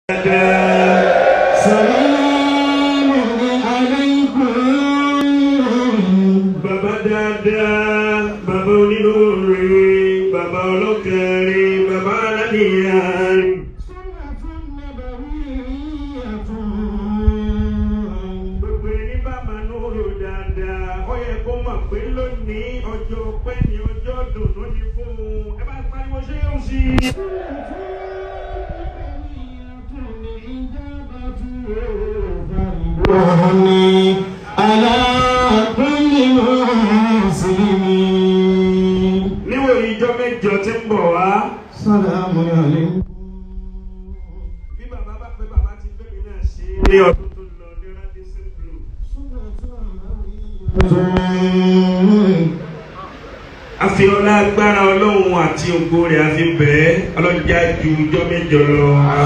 سلام عليكم Bàbá dáadáa, bàbá onínúure, bàbá ọlọ́kẹ̀rin, bàbá aláníyàn. Gbogbo ẹni bá máa ń rò dáadáa, ó yẹ kó mọ̀ pé lónìí ọjọ́ ọpẹ́ ni ọjọ́ dùnú ni fún un. Ẹ bá pariwo ṣé yóò sí i. وهني على كل مسلمين Níwòye ìjọ mẹ́jọ tí ń bọ̀ wá. سلام عليكم Bí bàbá bá pé bàbá ti fẹ́ mi náà ṣe é. Ní ọdún tó lọ ní Radisson Blu. àfi ọlá agbára ọlọ́run àti ògo rẹ̀ àfi bẹ́ẹ̀ ọlọ́jà ju ọjọ́ mẹ́jọ lọ.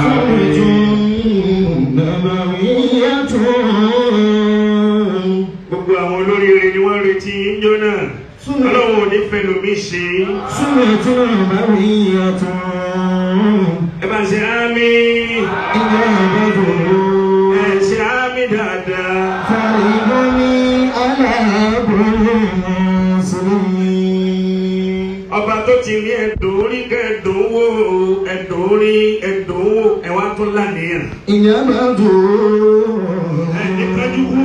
gbogbo àwọn olóríire ni wọ́n retí yíjọ náà ọlọ́run ò ní fẹ́ lomi ṣe ẹ bá ń ṣe ámì ẹ ṣe ámì dáadáa. ọba tó ti rí ẹ̀dùn orí kẹ́ẹ̀dùn wò ẹ̀dùn orí ẹ̀dùn wò ẹ wá tún lánìyàn. ẹni kájú kú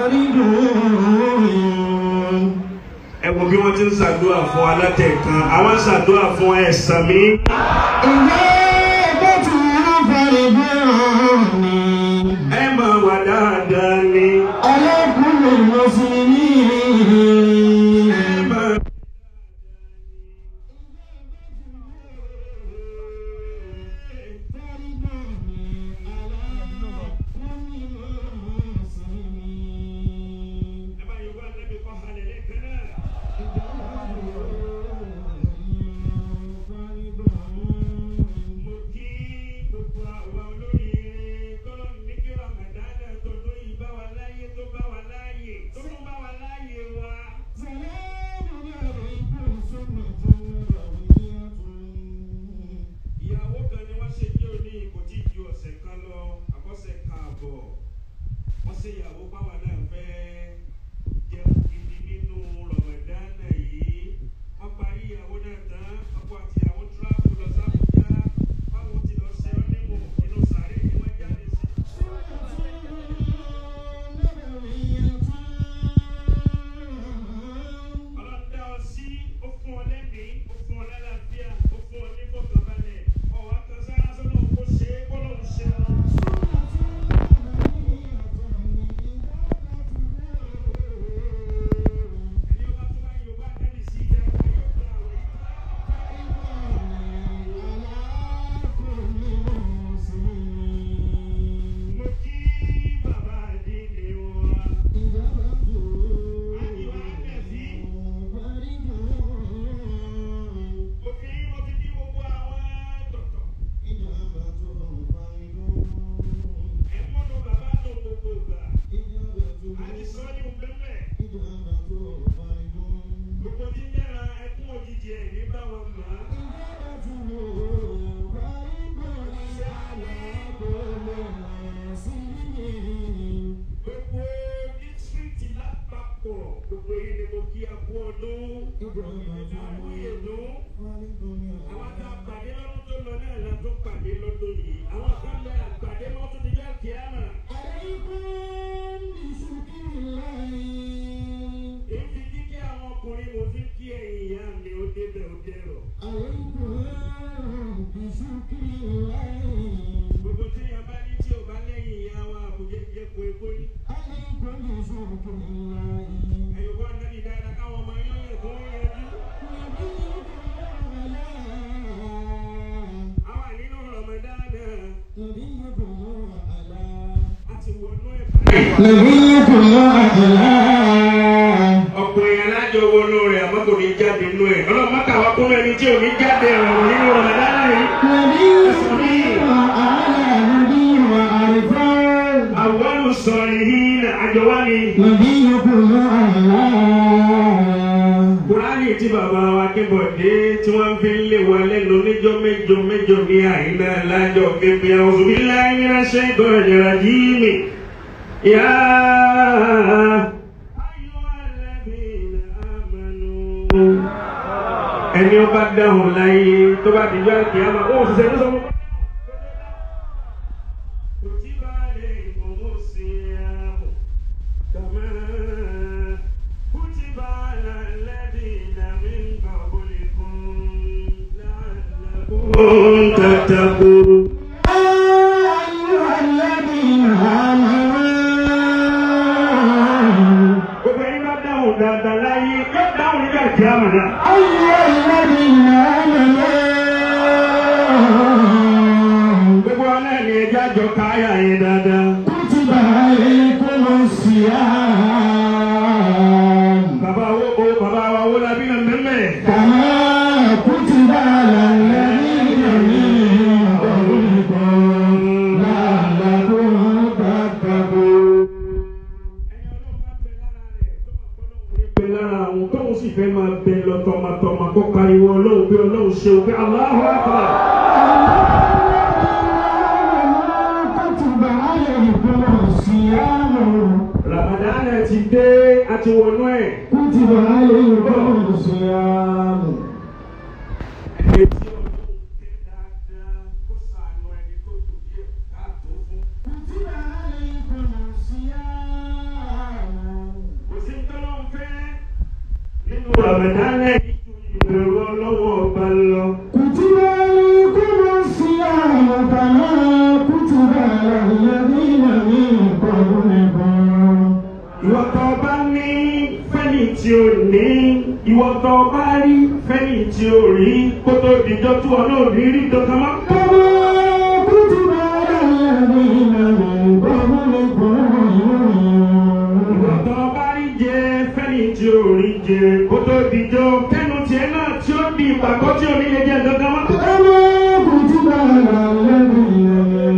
ẹ wo bí wọ́n ti ń ṣàdúrà fún alátẹ̀kan àwọn ṣàdúrà fún ẹ̀sán mi. ẹ máa wà dáadáa ni. ẹ máa. ẹ bá yorùbá nẹ́bí kọ́ halẹ̀ lẹ́ẹ̀kan náà. mo kí gbogbo àwa olóríire kọ́lọ́ ní kí ramadana tọdún yìí bá wa láyé tó bá wa láyé tó tún bá wa láyé wa. ìyàwó kan ni wọ́n ṣe ní òní kò tí ì ju ọ̀sẹ̀ kan lọ àbọ̀sẹ̀ kan àbọ̀ wọ́n ṣe ìyàwó báwa náà fẹ́ jẹun gidi nínú ramadana yìí wọ́n parí ìyàwó náà tán ọkọ àti ìyàwó tíráàpù lọ sábùjá báwo ti lọ ṣe ọ́ nímọ̀ inú sàárè ni wọ́n jáde sí. ọlọ́dà ọ sí ó fún ọ lẹ́mìí ó fún ọ lálàáfíà ó fún ọ ní fọkànbalẹ̀ ọ̀wá kan sára sọ́nà kó ṣe é kó lóun ṣe é. ẹni ọba tó bá yorùbá nẹ́bí sí ìyá ọba yóò gbà wẹ̀. mo kí bàbá àdínlé wa àdìwá nẹ̀fí mo fi mo fi kí gbogbo àwọn tọ̀tọ̀ ẹ̀ mọ́nà bàbá tó gbogbo ìgbà àti sọ́ọ́lì òpẹ́pẹ́ gbogbo tí ń yára ẹkún òjijì ẹ̀ ní báwọn mọ̀ á. gbogbo dísírìtì lápapọ̀ gbogbo yìí ni mo kí a kú ọdún àkú ìyẹ̀dún àwọn tá a pàdé lọ́dún tó lọ náà la tó pàdé lọ́dún yìí àwọn kan lẹ àpàdé wọn tún ti já kíámà èyí fi kíkẹ́ àwọn ọkùnrin mo fi kí ẹ̀yìn ìyá mi ó débẹ̀ ó dẹ̀rọ̀ gbogbo tí yẹn bá ní tí ò bá lẹ́yìn ìyá wa àbújá jẹ́ kó epo ní. ẹ̀yọ̀kọ́ ànábì dáadáa káwọn ọmọ yẹn yẹ kó wọ́n yẹjú. àwọn ànínú Ramadan náà a ti wọnú ẹ̀ ọ̀pọ̀ èèyàn lájọ wọnú rẹ̀ àmọ́ kò ní jáde nínú ẹ̀ ọlọ́mọ káwa kún ẹni tí ò ní jáde ọ̀rọ̀ nínú Ramadan yìí. àwọn sọ̀rọ̀ yìí àjọ wá ní. نبيكم الله Kùránì eléyìí tí bàbá wa Akínbọ̀dé tí wọ́n fi ń lé wa lẹ́nu níjọ́ mẹ́jọ mẹ́jọ ní àyínná lájọ kébí àwọn òbí láyé ní aṣẹ́ ìgbọ̀nrẹ̀ ràdíìmì. Yá ẹni ó bá dáhùn láyé tó bá di yá kí á máa ó ṣiṣẹ́ ní sọ́mọ́. كتب عليكم الصيام كما كتب على الذين من قبلكم لعلكم تتقون أيها الذين آمنوا gbogbo ẹni bá dáhùn dáadáa láyé yóò dáhùn nígbà tí a mọ̀ náà. أيها الذين آمنوا gbogbo wa náà ni ẹjẹ́ àjọ káyà yẹn dáadáa. كتب عليكم الصيام bàbá wo o bàbá wa wo la bí nà mẹ́mẹ́. كما كتب على الذين من قبلكم لعلكم تتقون bẹ lára àwọn tóun sì fẹ́ máa bẹ lọ tọmọtọmọ kó pariwo ọlọ́run bí ọlọ́run ṣe òfin Allahu Akbar. كتب عليكم الصيام Ramadan ti dé àti wọnú ẹ̀. كتب عليكم الصيام Ẹni tí ọlọ́run tẹ́ dáadáa kó sànù ẹni tó kù díẹ̀ káàtó fún. كتب عليكم الصيام Kò sí tọ́lọ́run fẹ́ nínú Ramadan yìí ju ìbẹ̀rù ọlọ́wọ́ ọba lọ. كتب عليكم الصيام كما كتب على الذين من قبلكم Ìwọ tó bá ní fẹ́ni tí o ní, ìwọ tó bá rí fẹ́ni tí o rí, kó tó dìjọ́ tí wọn náà rí rí dandan mọ́. كما كتب على الذين من قبلكم Ìwọ tó bá rí jẹ fẹ́ni tí o rí jẹ, kó tó dìjọ́ kẹ́nu tiẹ̀ náà tí ó di ìpàkọ́ tí o ní lè jẹ dandan mọ́. كما كتب على الذين من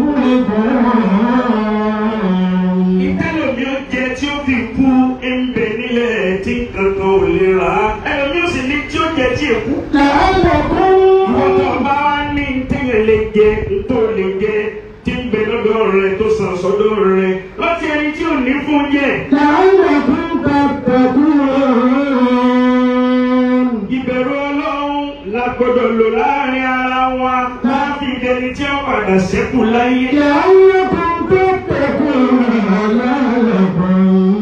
قبلكم Ìtẹ́lómi ó jẹ tí ó fi kú ẹ̀ńbẹ̀ nílẹ̀ tí kankan ò lè rà á. Ẹlòmí ó sì ní tí ó jẹ tí èkú. لعلكم Ìwọ tó bá wá ní ntẹ́yẹ̀ lè jẹ ntó lè jẹ tí ń bẹ lọ́dọ̀ rẹ tó sàn sọ́dọ̀ rẹ láti ẹni tí ò ní fún jẹ. لعلكم تتقون Ìbẹ̀rù Ọlọ́run la gbọ́dọ̀ lò láàrin ara wa láti dẹni tí ó padà ṣẹ́kù láyé. لعلكم تتقون لعلكم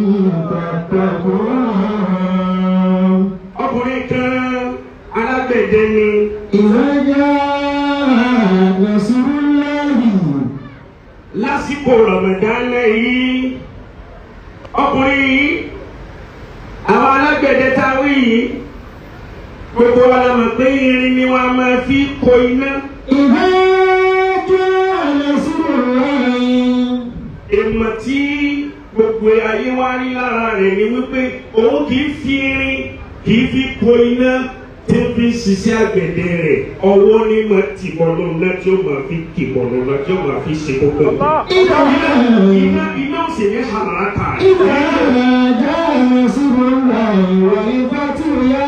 تتقون Ọkùnrin kan alágbẹ̀dẹ ni إذا جاء نصر الله lásìkò Ramadan yìí. Ọkùnrin yìí àwọn alágbẹ̀dẹ táwí yìí gbogbo wa la mọ̀ pé irin ni wọ́n máa fi kó iná. إذا جاء نصر الله èèmọ̀ tí gbogbo ayé wá rí lára rẹ̀ ni wípé òun kì í fi irin kì í fi kó iná tí ó fi ń ṣiṣẹ́ àgbẹ̀dẹ rẹ̀ ọwọ́ ní ma ti bọ̀nù náà tí ó máa fi kì bọ̀nù náà tí ó máa fi ṣe kókó. إذا iná iná ò sì ní hàràkà. إذا جاء نصر الله والفتح يا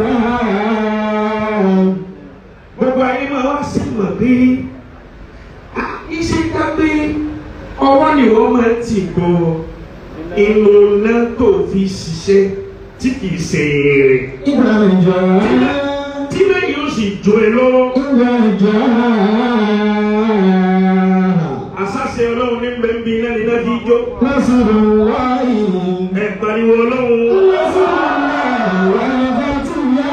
فتاه gbogbo ayé máa wá sí mọ̀ pé ah, iṣẹ́ ká pé ọwọ́ ni wọ́n máa ti bọ̀ inú náà tó fi ṣiṣẹ́ tí kì í ṣe èrè. إذا جاء tí lẹ́yìn ó sì jó e lọ́wọ́. إذا جاء àṣàṣe ọlọ́run ní bẹ́ẹ̀bí náà ní náà fi jó. نصر الله ẹ pariwo ọlọ́run. نصر الله والفتح يا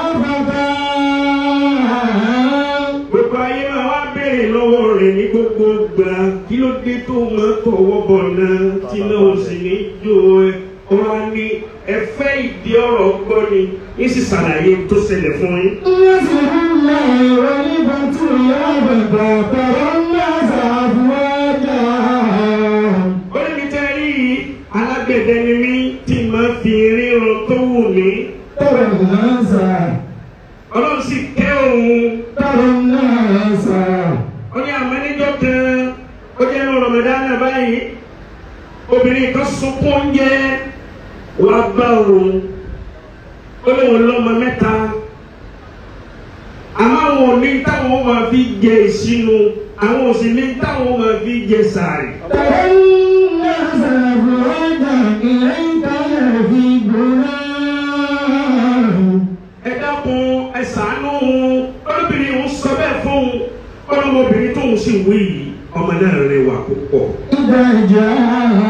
فتاه gbogbo ayé máa wá béèrè lọ́wọ́ rẹ̀ ní gbogbo gbà kí ló dé tó máa tọwọ́ bọ̀ náà tí náà ó sì ní jó ẹ. wọ́n á ní ẹ fẹ́ ìdí ọ̀rọ̀ gbọ́ ni yín sì ṣàlàyé tó ṣẹlẹ̀ fún yín. نصر الله والفتح يا فتاه ترى الناس أفواجا ó ní mi tẹ́ rí i alágbẹ̀dẹ ni mí tí máa fi ríran tó wù mí. ترى الناس ọlọ́run sì kẹ́ òun. ترى الناس ó ní àmọ́níjọ́ kan ó jẹ́ ní rọmọdánà báyìí obìnrin kan sunkún oúnjẹ wá bá òun ó ó lóun lọ́mọ mẹ́ta àmọ́ àwọn òní táwọn máa fi jẹ ìṣínú àwọn òsì ní táwọn máa fi jẹ sàárì. ترى الناس أفواجا إليك يهيبنا ẹ dákun ẹ ṣàánú olóbìnrin òun sọ bẹ́ẹ̀ fún un ọlọ́mọbìnrin tóun sì wí yìí ọmọ náà rẹwà púpọ̀. إذا جاء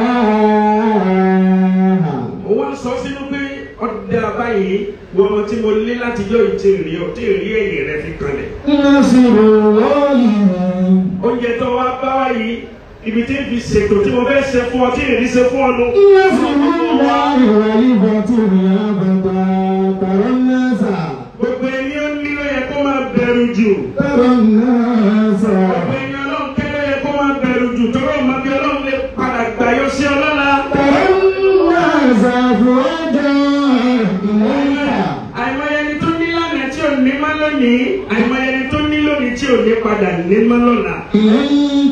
ó wá sọ sínú pé ọ̀dà báyìí wọ́n ọmọ tí mo lé láti yọ ìtì rí ọ tí rí ẹ̀yìn rẹ fi kanlẹ̀. نصر الله oúnjẹ tó wá bá wá yìí ibi tí n fi ṣètò tí mo fẹ́ ṣe fún ọ tí èrí ṣe fún ọ nù. نصر الله ولفتح أبدا ترى الناس gbogbo ẹni ó ní ló yẹ kó máa bẹ̀rù jù. ترى الناس gbogbo ẹni ọlọ́run kẹ́ ló yẹ kó máa bẹ̀rù jù tọ́rọ ọmọ bí ọlọ́run lè padà gbàyọ sí ọ lọ́la. ترى الناس أفواجا إليك àìmọye ẹni tó ní lánàá tí ò ní má lónìí àìmọye ẹni tó ní lónìí tí ò ní padà ní má lọ́la. إليك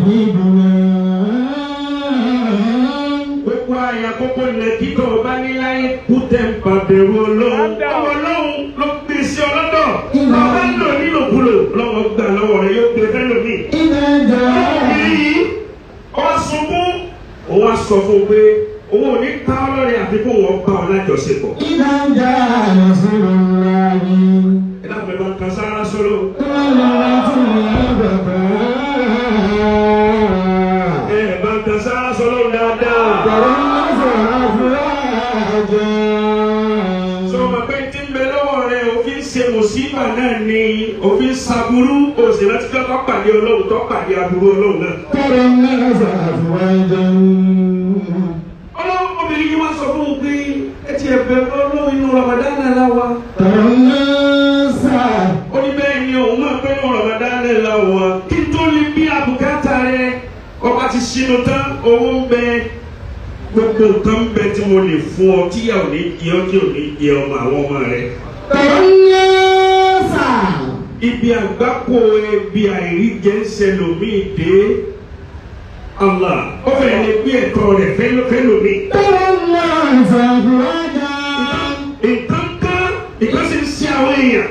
يهيبنا gbogbo àyà kókó ilẹ̀ kíkọ́ ọba níláyé kú tẹ̀m̀pà bẹ̀rù ọlọ́run. ọmọ ọlọ́run ló gbé sí ọlọ́dọ̀. ọba ń lò nílòkulò lọ́wọ́ gbà lọ́wọ́ rẹ̀ yóò gbé fẹ́ lómi. إذا جاء yìí ọ sunkún ó wá sọ fún un pé òun ò ní ká ọlọ́rin àfi kó wọ́n bá ọ lájọṣepọ̀. إذا جاء نصر الله ẹ dábàá bá kan sára sọ́lọ́. ẹ bá kan sára sọ́lọ́ dáadáa. sọ ma pé tí ń bẹ lọ́wọ́ rẹ òfin ṣe mùsíbà náà ni òfin ṣàbúrú òsì láti fẹ́ kọ́ pàdé ọlọ́run tó pàdé aburú ọlọ́run náà. ọlọ́run obìnrin yìí wá sọ fún un pé ẹ ti ẹ̀bẹ̀ ọlọ́run inú Ramadan náà láwa. ó ní bẹ́ẹ̀ ni òun máa pẹ́ ní Ramadan náà láwa. kí n tó lè bí àbùkátà rẹ ọba ti ṣinú tán owó ń bẹ gbogbo nǹkan ń bẹ tí mo lè fún ọ tíyà ò ní jẹ ọ tí ò ní jẹ ọmọ àwọn ọmọ rẹ. ibi àgbákò ebi àìríjẹ ń ṣẹlòmíì dé Allah ó fẹ́ẹ́ lè gbé ẹ̀tọ́ rẹ̀ fẹ́lòmíì. nǹkan kan nǹkan sì ń ṣe àwọn èèyàn.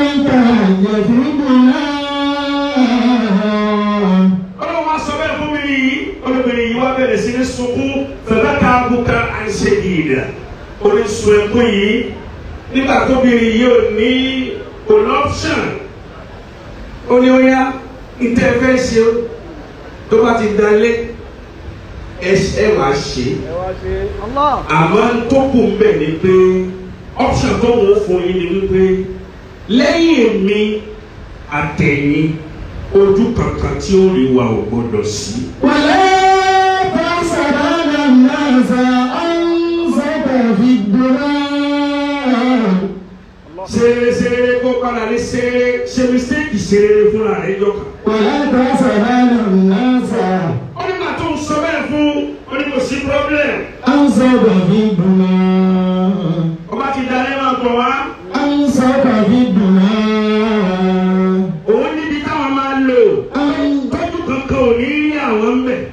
ọlọ́run wá sọ bẹ́ẹ̀ fún mi yìí olóbìnrin yìí wá bẹ̀rẹ̀ sí ní sunkún fẹ̀fẹ́ ká bùkà àìṣe ìdá orísun ẹkún yìí nígbà tóbìnrin yìí ò ní an option ó ní ó yá ìtẹ́ fẹ́ ṣe ó tó bá ti dalé ẹ wàá ṣe àmọ́ tó kù ń bẹ̀ ni pé option tó wọ́n fún yín ni wípé lẹ́yìn mi àtẹ̀yìn ojú kankan tí ó rí wa ò gbọdọ̀ sí. ولا تحسبن الناس أنفق في الدنيا ṣeré ṣeré kó padà ní ṣeré ṣe mistake ṣeré fúnra rẹ̀ jọkàn. ولا تحسبن الناس ó nígbà tó ń sọ bẹ́ẹ̀ fún ó ní kò sí problem. أنفق في الدنيا ọba ti dalẹ́ máa bọ̀ wá. أنفق في الدنيا òun níbi táwọn máa lò. tọ́jú kankan ò ní rí àwọn ń bẹ̀.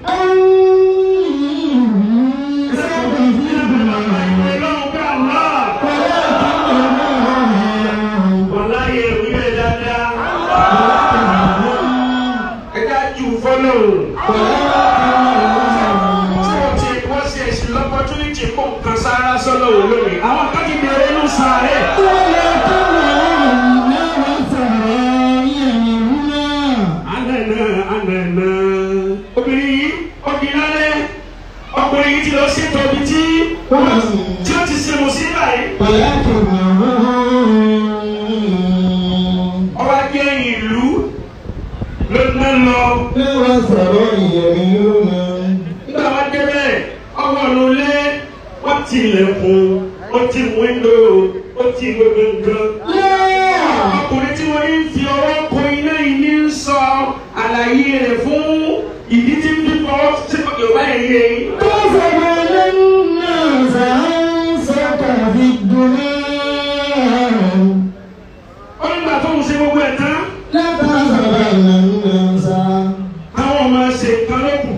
أنفق في الدنيا ọlọ́run bá wà. wàlá yẹ ìwé dáadáa. ẹ já jù fọ́lọ́run. tí wọ́n ti wọ́n ṣe ẹ̀sìn lọ́pọ́túnìtì kó nǹkan sára sọ́lọ́ wò lónìí. àwọn kan ti bẹ̀rẹ̀ inú sàárẹ̀. Anana anana. Obìnrin yìí obìnrin lálẹ́ ọkùnrin yìí ti lọ sí tọ́bi tí tí ó ti ṣe mọ̀ sí báyìí. Ọba jẹ́ ìlú ló ń lọ. Nígbà wá débẹ̀ ọwọ́ ló lé wọ́n ti ilẹ̀kùn ó ti wíńdò ó ti gbogbo nǹkan. Ọkùnrin tí wọ́n ń fi ọwọ́ kọ iná yìí ní ń sọ àlàyé rẹ̀ fún ìdí tí ń fi fọwọ́ sí Yorùbá yẹn yé yín. Ó nígbà tó ń ṣe gbogbo ẹ̀ tán. Àwọn ọmọ ṣe nǹkan lókun.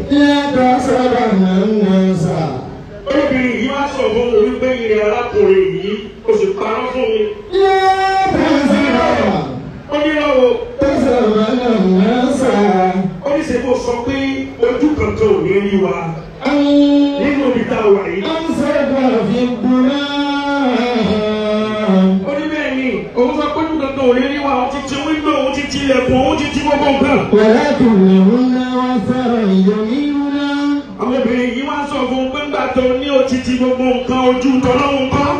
Olóbìnrin yìí wá sọ fún mi wípé ìrìn arákùnrin yìí o sì parọ́ fún ojú kankan ò ní rí wa nínú ibi tá a wà yìí. ó ní bẹ́ẹ̀ ni òun sọ pé ojú kankan ò ní rí wa òun ti ti wíńdò òun ti ti ilẹ̀kùn òun ti ti gbogbo nǹkan. àwọn obìnrin yìí wá sọ fún un pé ńgbà tó ní o ti ti gbogbo nǹkan ojú tọ́lọ́hún kan.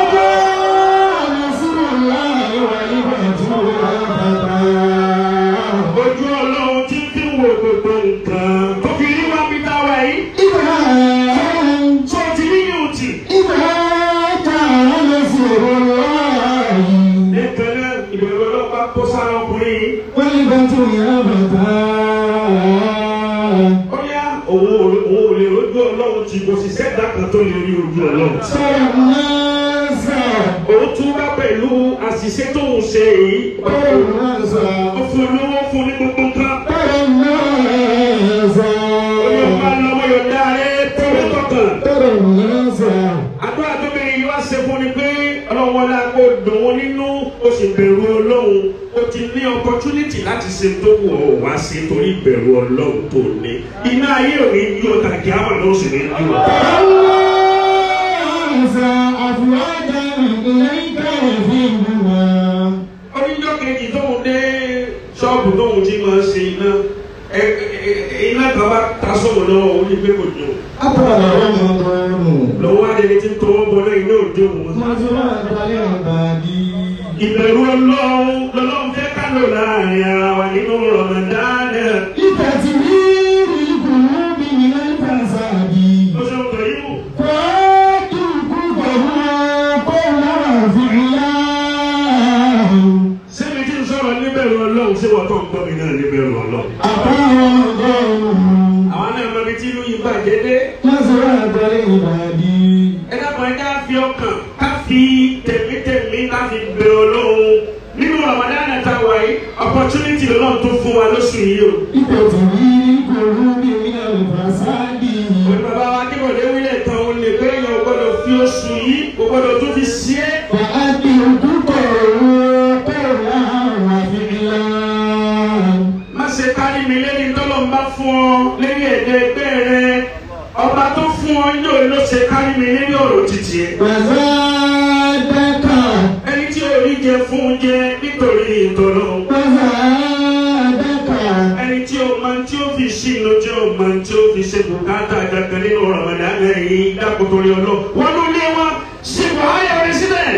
ojú ọlọ́run tí fi ń wo gbogbo nǹkan tó fi rí wá bí tá a wà yìí. tó ti rí yóò tì. nìkan náà ìbẹ̀rù ọlọ́pàá kó sára ọkùnrin yìí. ó yá òun ò òun ò lè rojú ọlọ́run tí kò sì sẹ́dá kan tó lè rí ojú ọlọ́run. òun tún bá pẹ̀lú àṣìṣe tóun ṣe yìí. ó fún olówó fún ní gbogbo nǹkan. ó ní ọba lọ́wọ́ yóò dá ẹ tẹ́lẹ̀ tọkàn. àdúrà tó bẹ̀rẹ̀ yìí wá ṣe fún ni pé ọlọ́run wọlé kó dùn ún nínú ó sì bẹ̀rù ọlọ́run ó ti ní opportunity láti ṣe tó wù ọ́ wá sí torí ìbẹ̀rù ọlọ́run tó ní. iná ayé ò ní yí ọ̀tà kí á mà ló sì ní yí ọ̀tà. oníjọ́ kejì tóun dé ṣọ́ọ̀bù tóun ti máa ṣe iná ẹ- ẹ- ẹ- iná kan bá ta sóhun lọ́wọ́ ó ní pé kò dùn. lọ́wọ́ adé ti tọwọ́ bọ náà iná òde òun. ìbẹ̀rù ọlọ́run lọ́lọ́run fẹ́ ká lò láàrin ara wa nínú rọ̀mọ̀dánù. ó ṣe ń tọ̀ yìí mú. sẹ́mi tí ń sọ̀rọ̀ níbẹ̀rù ọlọ́run ṣé wọ́n tó ń gbọ́ mi náà níbẹ̀rù ọlọ́run. àwọn náà mọ ibi tí ìlú yìí bàjẹ́ dé. ẹ dábàá ẹ ká fi ọkàn ká fi tẹ̀mítẹ̀mí ká fi bẹ ọlọ́run nínú rọ̀mọ̀dánù tá a wà yìí opportunity lọ́lọ́run tó fún wa lóṣù yìí o. òní bàbá wa kíkọ̀dé wílẹ̀ tán o lè gbé èèyàn gbọ́dọ̀ fi oṣù yìí o gbọ́dọ̀ tún fi sí é. má ṣe kárí mi lẹ́ni tọ́lọ́ ń bá fún ọ lẹ́ni ẹ̀dẹ́ ẹgbẹ́ rẹ ọba tó fún ọ yóò ló ṣe kárí mi lẹ́ni ọ̀rọ̀ títì ẹ̀. ẹni tí orí jẹ fún jẹ nítorí ìtọ́lọ́ ẹni tí o máa tí o fi sí inú tí o máa tí o fi ṣe bùkátà kankan nínú Ramadan yìí dákòtòrí ọlọ́ wọn ló lé wọn ṣe wàhálà rẹ sílẹ̀.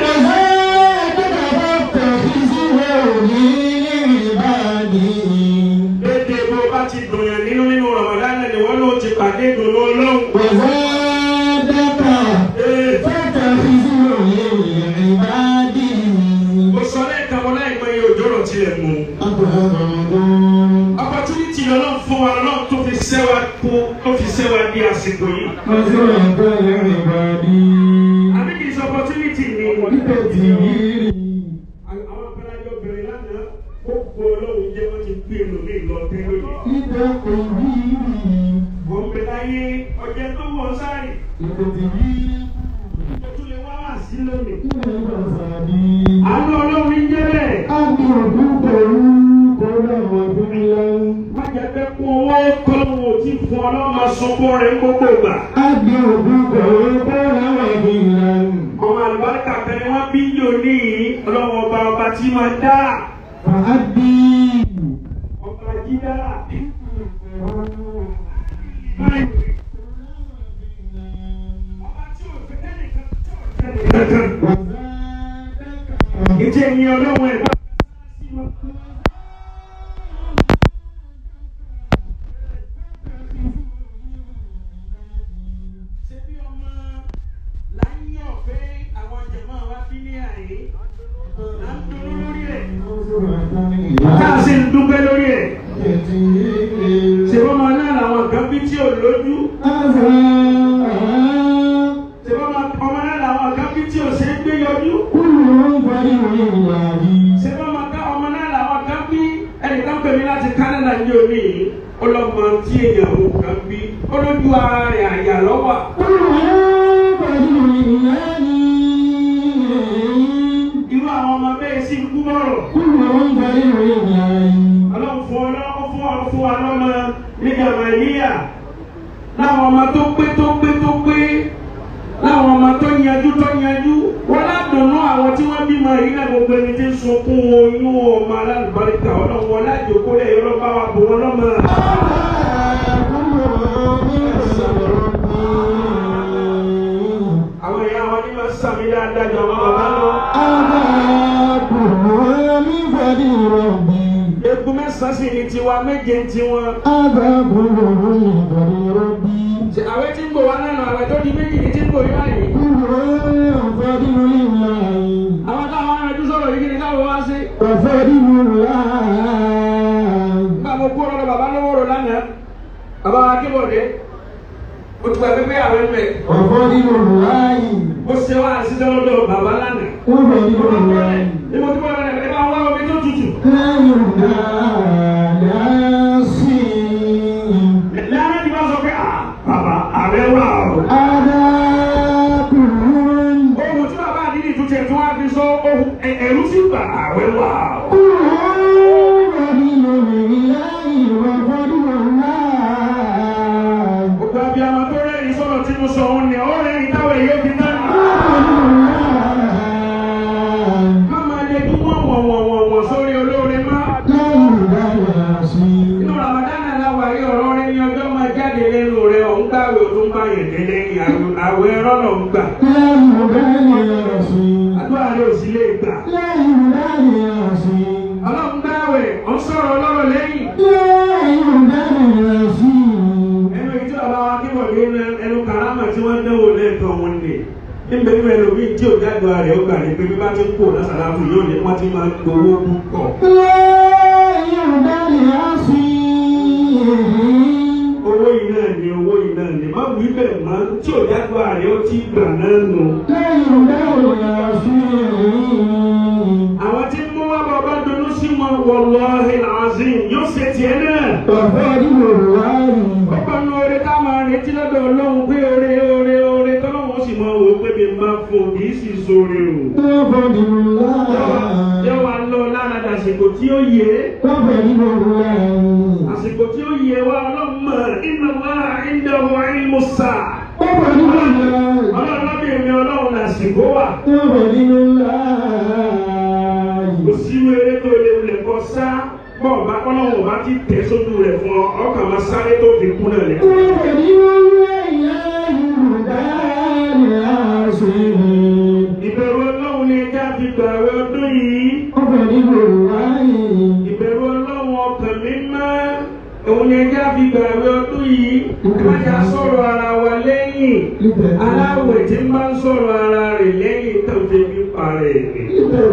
dédé bó bá ti dùn yàn nínú nínú Ramadan ni wọn ló ti pàdé dùnú ọlọ́run. Ee, mo sọ lẹ́ẹ̀kan wọn láì mọ iye òjò rọ̀ tilẹ̀ mú. opportunity ọlọ́run fún wa ọlọ́run tó fi sẹ́wà kú tó fi sẹ́wà di àsìkò yìí. àbí kì í sọ opportunity ni. àwọn abẹ́lájọ́ bẹ̀rẹ̀ lánàá ó gbọ́ ọlọ́run jẹ́ wọ́n ti gbé lómi lọ tẹ́ lónìí. wọ́n bẹ láyé ọjọ́ tó wọ́n sáré ó tún lè wá wá sí lónìí. àánú ọlọ́run ń jẹ́ bẹ́ẹ̀. má jẹ́ pé kún owó kọ́lọ́wọ́ ò tí fún ọlọ́mọ sunkún rẹ̀ gbogbo ìgbà. ọmọ àlùbáríkà kan ni wọ́n bí yóò ní yìí ọlọ́wọ́ ọba ọba tí máa dá ọba jí dá. ọba tí ò fẹ́ kẹ́nìkan tí ò fẹ́ kẹ́nìkan. ìjẹ́ ìyẹn ọlọ́wọ́ ẹ̀ bá. ṣé bí ọmọ láyé ọ̀fẹ́ àwọn jẹ̀mọ́ wa bí ní àyè là ń dúró lórí ẹ̀ tá a sì ń dúpẹ́ lórí ẹ̀ ṣé wọ́n máa náà làwọn kan bí tí ò lójú ṣé wọ́n máa ọmọ náà làwọn kan bí tí ò ṣe é gbé yọjú ṣé wọ́n máa ká ọmọ náà làwọn kan bí ẹnìkan pè mí láti Canada ní omi yìí ọlọ́mọ tí èèyàn ò kan bí olójú ara rẹ̀ àyà lọ́wọ́ irú àwọn ọmọ bẹ́ẹ̀ sì ń kú bọ̀rọ̀. ọlọ́run fún ọ lọ́wọ́ fún ọ fún wa lọ́mọ nígbà màlíyà láwọn ọmọ tó pé tó pé tó pé láwọn ọmọ tó yanjú tó yanjú wọn ládùnnú àwọn tí wọ́n bímọ yìí náà gbogbo ẹni tí ń sunkún oyún ọmọ alálùbáríkà ọlọ́run wọn lájòkó lẹ́yìn ọlọ́ba wa bò wọn lọ́mọ. àwọn ìyá wọn ní máa ń sàmì dáadáa jọ àwọn bàbá lọ. egun mẹ́sàn-án sì ni tiwa méje ń tiwọn. Ṣé àwẹ̀ tí ń bọ̀ wá lẹ́nu àwẹ̀ tó di méjì ní tí ń bọ̀ yí báyìí. àwọn táwọn arìnrìn sọ̀rọ̀ yìí kí ni káwọn wá sí. nígbà mo kó lọ́dọ̀ bàbá lọ́wọ́ rò lánàá bàbá wa kébọ̀dé o ti gba pépé àwẹ̀ mẹ́. ó ṣe wá àṣìṣe lọ́dọ̀ bàbá lánàá. ní mo ti bọ̀ lọ́dọ̀ ẹ̀ bá wá omi tó tutù. lánàá ti bá sọ pé "Ah, bàbá àwẹ̀ wà o. ohun tí bàbá àdínì tún tiẹ̀ tí wọ́n á fi sọ ohun ẹ̀- ẹ̀rú sí gbà àwẹ̀ wà o. gbogbo abiyamọ tó rẹ́rìn sọ̀rọ̀ tí mo sọ òun ni ó rẹ́rìn táwọn èyí ó fi náà. má máa lè dún wọ́n wọ̀n wọ̀n wọ̀n wọ̀n sórí olóore má. inú Ramadan aláwa yìí ọ̀rọ̀ rẹ ní ọjọ́ máa jáde lẹ́nu rẹ ọ̀hún gbàwé òtún bá yẹn délé àwẹ̀ ẹ̀rọ lọ ń gbà. àdúrà rẹ ò sí lè gbà. ọlọ́run gbàwé ọ̀ ń sọ̀rọ̀ ọlọ́rọ̀ lẹ́yìn. ẹnu ìjọ bàbá wa kíbọ̀ ní ẹnu karama tí wọ́n dánwò lẹ́ẹ̀kan wọn ni níbẹ̀ níbẹ̀ lómi tí ò jáde rẹ̀ ó gbà ní pé bí bá ti ń kó lásàlátù yóò ní wọ́n ti máa ń gbowó púpọ̀. owó yìí náà ni owó yìí náà ni má wí bẹ́ẹ̀ má tí ò jáde rẹ̀ ó ti gbà náà nù. àwọn tí ń mú wá bàbá dunú sí wọn wallahi alazim yóò ṣe tiẹ̀ náà. ọ̀pọ̀ nu oore ká máa retí lọ́dọ̀ ọlọ́run pé oore oore oore tọ́lọ́run ó sì máa wò ó pé mi máa fún kì í sì sóore o. yóò wá lọ lára dàsìkò tí ó yẹ àsìkò tí ó yẹ wá ọlọ́run mọ̀ inna Allaha indahu ilmu sa'a. ọlọ́run lábẹ́ mi ọlọ́run làsìkò wà. kò sí wéré tó lè wulẹ̀ kọ́ sá bọ́ọ̀ bá kọ́lọ́wọ́ bá ti tẹ̀ sójú rẹ̀ fún ọ ọkàn máa sáré tó fi kú náà lẹ̀. ìbẹ̀rù ọlọ́run ni ẹja fi gbààwẹ̀ ọdún yìí. ìbẹ̀rù ọlọ́run ọkàn mi máa òun ni ẹja fi gbààwẹ̀ ọdún yìí. kájà sọ̀rọ̀ ara wa lẹ́yìn. aláwẹ̀ tí ń bá ń sọ̀rọ̀ ara rẹ̀ lẹ́yìn tó fi fi parẹ́ rẹ̀.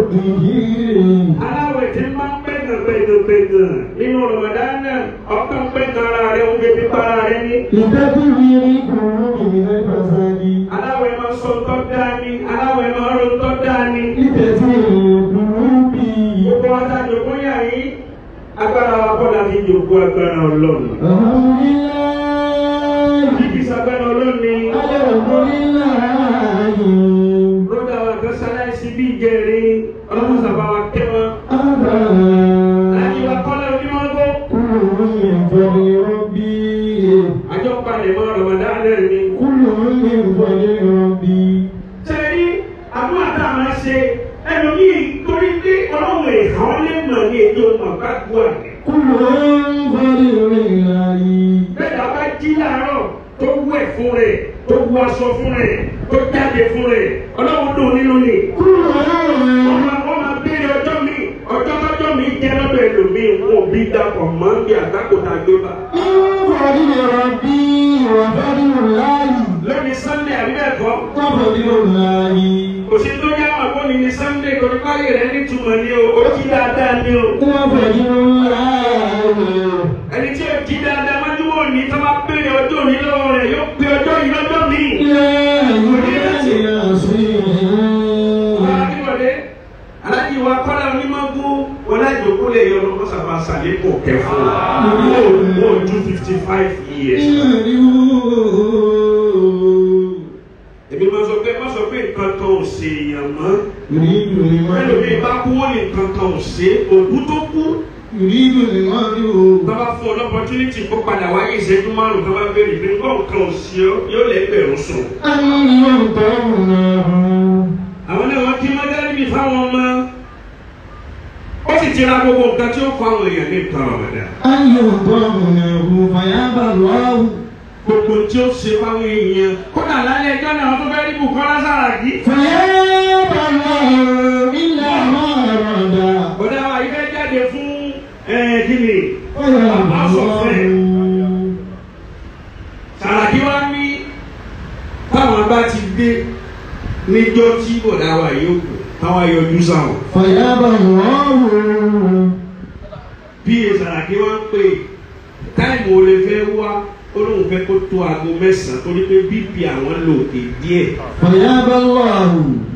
aláwẹ̀ tí ń bá ń pẹ̀gàn pẹ̀gàn pẹ̀gàn nínú Ramadana ọkàn pẹ̀gàn ara rẹ̀ òun fi fi para rẹ̀ ní. aláwẹ̀ máa sọ tọ́ dání aláwẹ̀ máa ro tọ́ dání. gbogbo ọjà jòkó yà yín agbára wa kọ́dà fi jòkó agbára ọlọ́run. bíbí sagbára ọlọ́run ni rọ́dà wa kan sáláìsì bí ìjẹrin ọlọ́run sábà wa kẹ́ wọn. láti wá kọ́lá onímọ̀gbó. àjọ palẹ̀ mọ́ Ramadan náà ni. sẹ́rí àdúrà tá a máa ṣe ẹlòmíì torí pé ọlọ́run èèkàn lè mọ̀ ní èdè ọmọ bá gbọ́ àgbẹ̀. bẹ́ẹ̀ bá jí láàárọ̀ tó wẹ̀ fún rẹ̀ tó wọ aṣọ fún rẹ̀ tó jáde fún rẹ̀ ọlọ́run dùn nínú ni. wọ́n máa wọ́n máa béèrè ọjọ́ mi ọjọ́ tọ́jọ́ mi jẹ́ lọ́dọ̀ ẹlòmíì wọn ò bí dapọ̀ mọ́ bí àgbákòtà gbé bá. lónìí Sunday àbí bẹ́ẹ̀ kọ́ kò sí tó yá wà fún ni ní Sunday kò ní báyìí rẹ̀ nítumọ̀ ni o ó jí dáadáa ni o. ẹni tí ó jí dáadáa máa dúró ní tó bá béèrè ọjọ́ òní lọ́wọ́ rẹ̀ yóò pé ọjọ́ yìí lọ́jọ́ mi. Akíwọ̀dé alájí wa kọ́lá onímọ̀gún ọlájòkó lè yọ ọmọ sábà sàlékò kẹfọ́ wọ́n ju fifty five years. Èmi máa sọ pé má sọ pé nǹkan kan ò ṣe èèyàn mọ́. Ẹlòmíì bá kú wọ́n ní nǹkan kan ò ṣe òkú tó kú يريد المرء tọ́ba fún ọ lọ́pọ̀tunity kó padà wáyé ìṣẹ́jú márùn-ún tọ́ba béèrè pé nǹkan kan ò sí ọ yóò lẹ́gbẹ̀rún sùn. أن يطعمه àwọn náà wọ́n kí mọ́tẹ́rì mi fáwọn ọmọ ó sì ti ra gbogbo nǹkan tí ó kọ́ àwọn èèyàn ní nǹkan ọ̀mọ̀dá. أن يطعمه فيأبى الله gbogbo tí ó ṣe fáwọn èèyàn kódà lálẹ́ ẹjọ́ náà wọ́n tó fẹ́ rí Bùkọ́lá Sàràkí. فيأبى الله إلا ما أراد bọ́dá wa yìí fẹ́ jáde fún kíni فيأبى House of Rep. الله Sàràkí wá ní táwọn bá ti dé níjọ́ tí bọ̀dá wa yìí ó kù táwọn yọjú sáwọn. فيأبى الله bí Sàràkí wá ń pè táìmù olè fẹ́ wá ó lóun fẹ́ kó tó aago mẹ́sàn-án torí pé bp àwọn lò òkè díẹ̀. فيأبى الله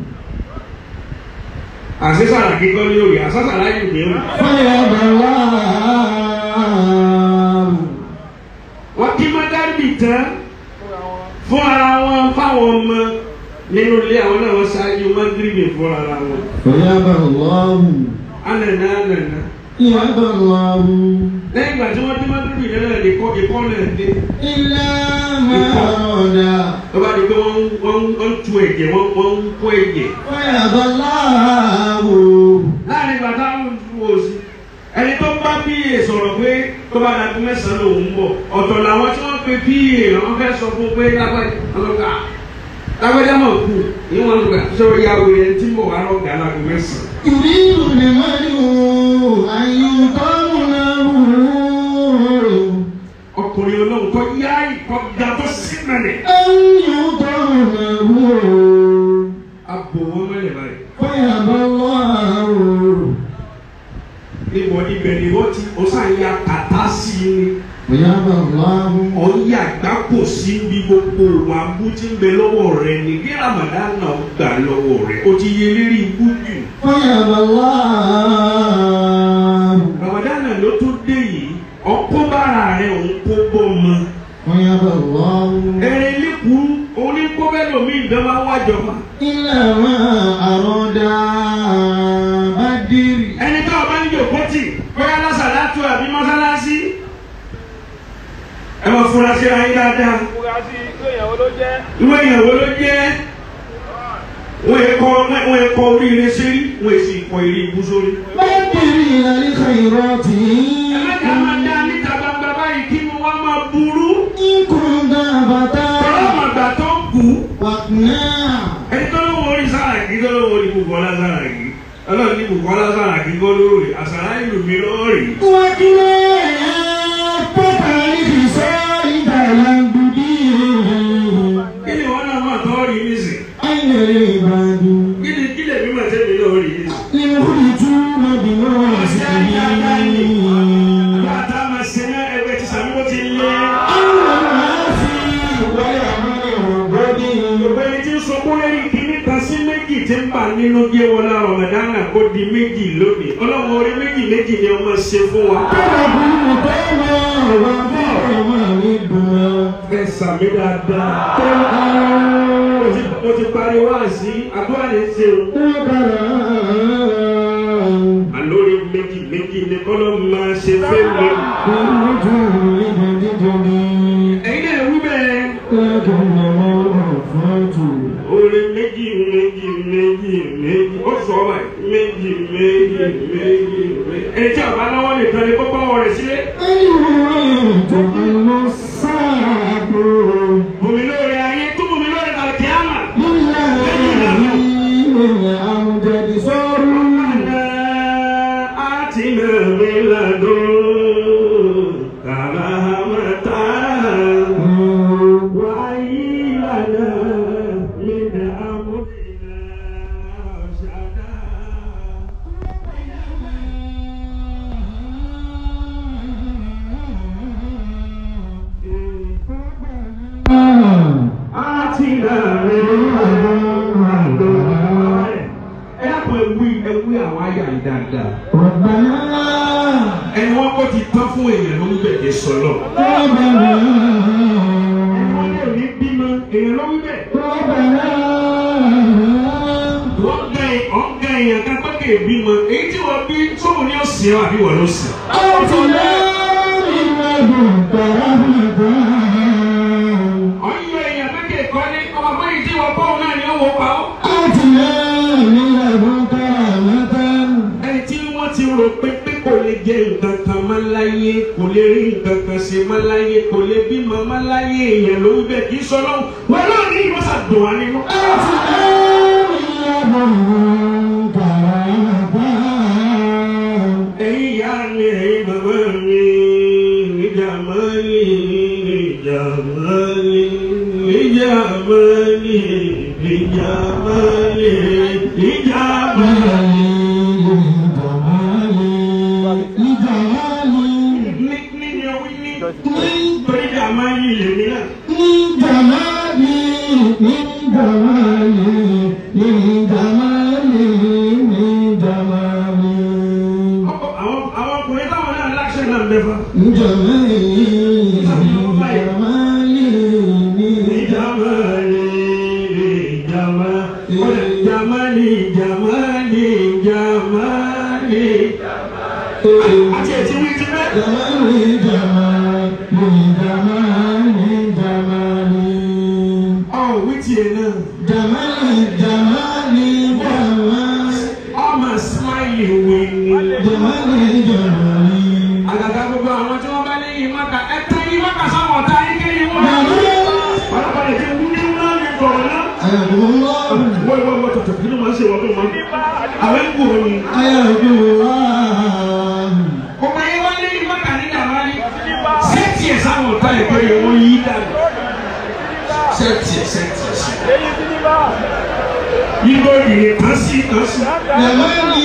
àṣẹ Sàràkí kọ́ ní òye àṣà Sàràkí ní òye. فيأبى الله wọ́n kí mọ́dárì tán fún ara wọn fáwọn ọmọ nínú ilé àwọn náà wọ́n ṣáájú mọ́gírìbì fún ara wọn. فيأبى الله ànànà ànànà. يأبى الله lẹ́yìn ìgbà tí wọ́n dé mọ́gírìbì náà lè kọ́ ìkọ́ náà dé. إلا ما أراد tó bá di pé wọ́n ń- wọ́n ń- wọ́n ń tu ẹ̀jẹ̀ wọ́n wọ́n ń kó ẹ̀jẹ̀. فيأبى الله láàrin ìgbà táwọn ń tu òsì ẹni tó bá pa sọ̀rọ̀ pé tó bá dàgbé mẹ́sàn-án lòun ń bọ̀ ọ̀tọ̀ làwọn tí wọ́n pe pa àwọn fẹ́ sọ fún pé lágbájá ọlọ́gà lágbájá mọ̀ kú ìwọ̀n lùgbà sọ̀rọ̀ ya wèrè tí ń bọ̀ wá lọ́gà lágbo mẹ́sàn-án. يريد المرء أن يقام له ọkùnrin olóhùn kọ yá ìkọ ga tó sí mẹ́lẹ̀. أن يقام له abo wọn mẹ́lẹ̀ báyìí. فيأبى الله níbo ibẹ̀ ni wọ́n ti ó sàn ya kàtá sí i ni. فيأبى الله ọ̀yà àgbákò sí bí gbogbo wa bú tí ń bẹ lọ́wọ́ rẹ ni kí Ramadan náà gbà lọ́wọ́ rẹ o ti yẹ lérí ikú jù. فيأبى الله Ramadan náà ló tún dé yìí ọkọ́ bára rẹ òun kó bọ́ mọ. فيأبى الله ẹ̀rẹ̀ lẹ́kùn oníkóbẹ́lòmí ìdánwà wájọba. إلا ما أراد بدر ẹni tó o bá ń jòkó tì bóyá lásàlátù àbí mọ́sálásí. ẹ máa fura sí ayé dáadáa. fura sí irú èèyàn wo ló jẹ́ ìwé ìyàwó ló jẹ́ wọ́n yẹ kọ́ wọ́n yẹ kọ́ oríire sórí wọ́n yẹ sì kọ́ eré ibú sórí. بدر إلى الخيرات ẹ má dá máa dá níta gbangba báyìí kí ni wọ́n máa burú. إن كنت tọ́lá فتى màgbà tó ń kú. واقنع ẹni tó ló wọrí Sàràkí tó ló wọrí Bùkọ́lá Sàràkí ọlọ́run ní Bùkọ́lá Sàràkí kọ́ lórí àṣàrà ìlú mi lórí. واقنع فتى لخصال تلمذه kí ni wọ́n náà máa tọ́ rí nísìn. أين العباد kí ni kí lè mímọ̀ tẹ́mi lórí nísìn. يخرجون بنوازلهم bàtà máa ṣe náà ẹgbẹ́ ti sàmúlò ti lé. الناس والعمل والبدن Ọ̀gbẹ́ni tí ń sọkún lẹ́yìn kìíní kan sí méjì tí ń bà nínú jẹ́ wọlé Ramadan kó di méjì lónìí. Ọlọ́run orí méjì méjì ni ọmọ ṣe fún wa. Ẹ sàmì dáadáa. Mo ti- Mo ti parí wá sí àdúrà ní ṣe o. Àlórí méjì méjì ni kọ́lọ́ máa ṣe fẹ́ mi. Ẹ̀yin náà wí bẹ́ẹ̀. Orí méjì méjì méjì méjì ó sọ ọ́ báyìí méjì méjì méjì méjì. Ẹni tí àbá lọ́wọ́ nìkan ni kókó ọwọ́ rẹ̀ sílé. Bùnmi lóore ayé tó bùnmi lóore kàlùkì àmà. آتنا من لدنك رحمة وهيئ لنا من أمرنا رشدا آتنا من لدنك ẹ dákun ẹwí ẹwí àwọn àyà yìí dáadáa ẹni wọn kò ti tán fún èèyàn ló ń bẹ̀rẹ̀ sọlọ ẹni wọn lè ní bímọ èèyàn ló ń bẹ̀ wọ́n gẹ ọ̀gá èèyàn kan pé lókè bímọ èyí tí wọ́n bí sóhun ní òsì ọ́ àbí wọ́n ló sì. آتنا من لدنك رحمة ọ̀yọ́ èèyàn lókè kọ́ ní ọmọ pé èyí tí wọ́n bọ́ọ̀ náà ni ó wọ pa ọ́. آتنا من لدنك رحمة ẹni tí wọ́n ti rò pé pé kò lè jẹ nǹkan kan mọ́ láyé kò lè rí nǹkan kan ṣe mọ́ láyé kò lè bímọ mọ́ láyé èèyàn ló ń bẹ kì í sọ lọ́wọ́ wọn náà ní ìwọ́sà dùn wá nínú. آتنا من لدنك رحمة ẹ̀yin ìyá mi ẹ̀yin bàbá mi níjà máa ní níjà máa ní níjà máa ní níjà máa ní níjà máa ní. ní ní ni ọwí ní torí ìjà máa ní lèmi náà. Ọkọ- àwọn àwọn ọkùnrin táwọn náà láṣẹ náà mẹ́fà. Jamali, Jamali, Jamali, Jamali, Jamali. Àti ẹ̀tí wí ti bẹ́ẹ̀. Ọ̀ wí ti ẹ̀ náà. Ọmọ smile wí ni. Àgàgà gbogbo àwọn tí wọ́n bá léyìn mọ́ta. Ẹ tẹ́ yín mọ́ta sáwọn ọ̀tá yín kéyìn wọ́n. Ọlọ́pàá lè jẹ́ wúni ńlá ní kọ̀ọ̀ náà. Wọ́n wọ́n wọ́n tọ̀tọ̀ kí ló máa ń ṣe wọ́n tó máa ń. Àwọn ń gbòòrò ni. Gbogbo ayé wá léyìn mọ́ta ní Jamali. Sẹ́ẹ̀tì ẹ̀ sáwọn ọ̀tá ẹ̀ pé wọ́n yí dànù. Sẹ́ẹ̀tì ẹ̀ sẹ́ẹ̀tì ẹ̀ sí. èyí ti ní bá. Yíyọ ìrè kan sí kan sí. Jamali,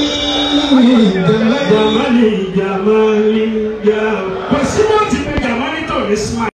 Jamali. Jamali, Jamali, Jamali. Kò sí wọ́n ti pe Jamali tó ní smile.